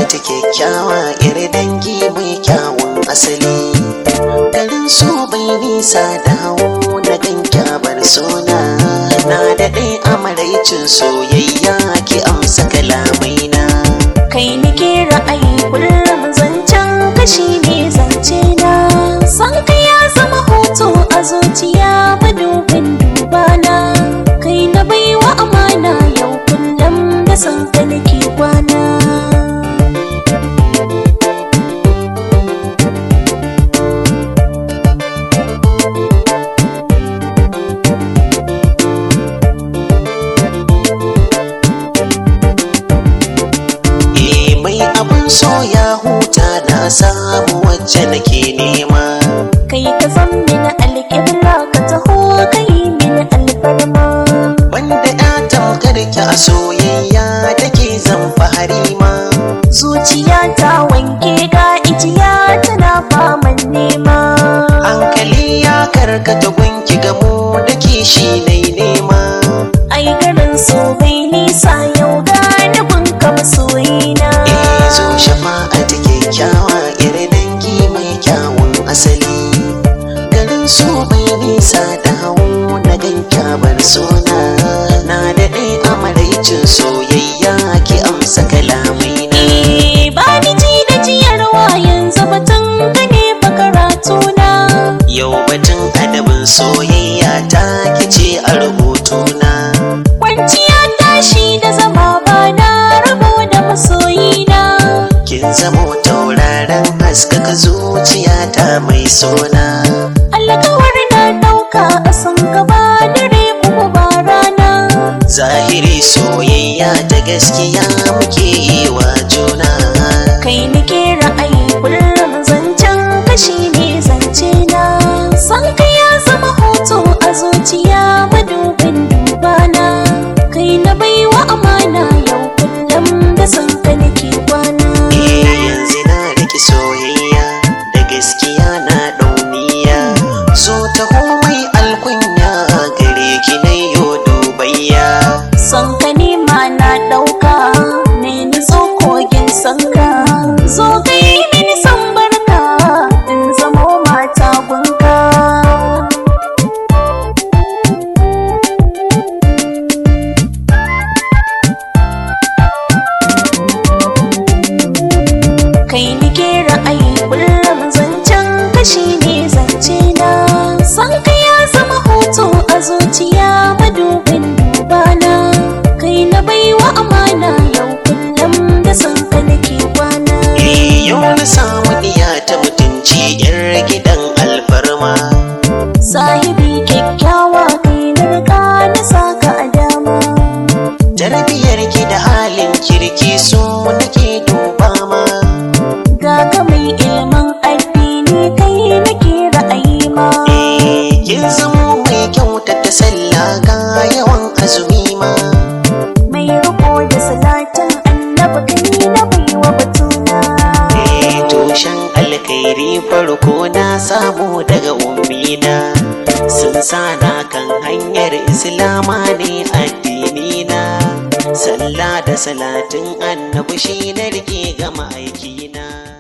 ta kyakkyawa iri dangi mai kyawun asali garin so bai nisa da hau na gan kyabar suna na daɗe a maraicin soyayya ki amsa kalamaina kai nake ra'ayi kullum zancen kashi ne zance na san ka ya zama hoto a zuciya madubin dubana kai na baiwa amana yau kullum da san ka nake kwana Eh mai abin so ya huta na samu wacce nake nema kai ka san mini alƙibla ka taho kai mini alfarma Wanda ya tamkar ki a soyayya take zan fahari ma zuciya ta wanke ga ijiya tana faman nema Hankali ya karkata gunki gamo da kishi nai nema ai garin so bai nisa yau gane gunka masoyina Eh zo shafa'a ta kyakkyawa iri dangi mai kyawun asali Garin so bai nisa da hau na gan kyabar suna Na daɗe a maraicin soyayya ki amsa kalamaina Eh, ba ni ji da jiyarwa yanzu batun ka ne fa karatuna Yau batun adabin soyayya ta kice a rubutuna kwanciya tashi da zama ba na rabo da masoyina Kin zamo tauraron haskaka zuciyata mai sona alkawar na dauka a san gaba dare kuma ba rana Zahiri soyayya ta gaskiya muke yi wa juna kai nake ra'ayi kullum zancen kashi ne zance na san ka ya zama hoto a zuciya madubin dubana kai na baiwa amana yau kullum da san ka nake kwana Eh yanzu na riki soyayya da gaskiya na dauniya So ta komai alkunya gare ki na yo dubayya san ka ne ma na dauka ne ni zo kogin sanka zo ka yi mini san barka in zamo mata gunka kai nike ra'ayi kullum zancen kashi ne zance na san ka ya zama hoto a zuciya madubin dubana kai na baiwa amana yau kullum da san ka nake kwana Eh yau na samu diya ta mutunci yar gidan alfarma sahibi kyakkyawa kai na riga na saka a dama Tarbiyar ki da halin kirki so nake duba ma ga ka mai ilimin addini kai nake ra'ayi ma Eh kin zamo mai kyautata sallah ga yawan azumi ma mai riko da salatin annabi kai na baiwa batuna Eh tushen alkhairi farko na samu daga ummina sun sana kan hanyar islama ne addinina sallah da salatin annabi shi na rike gama aikina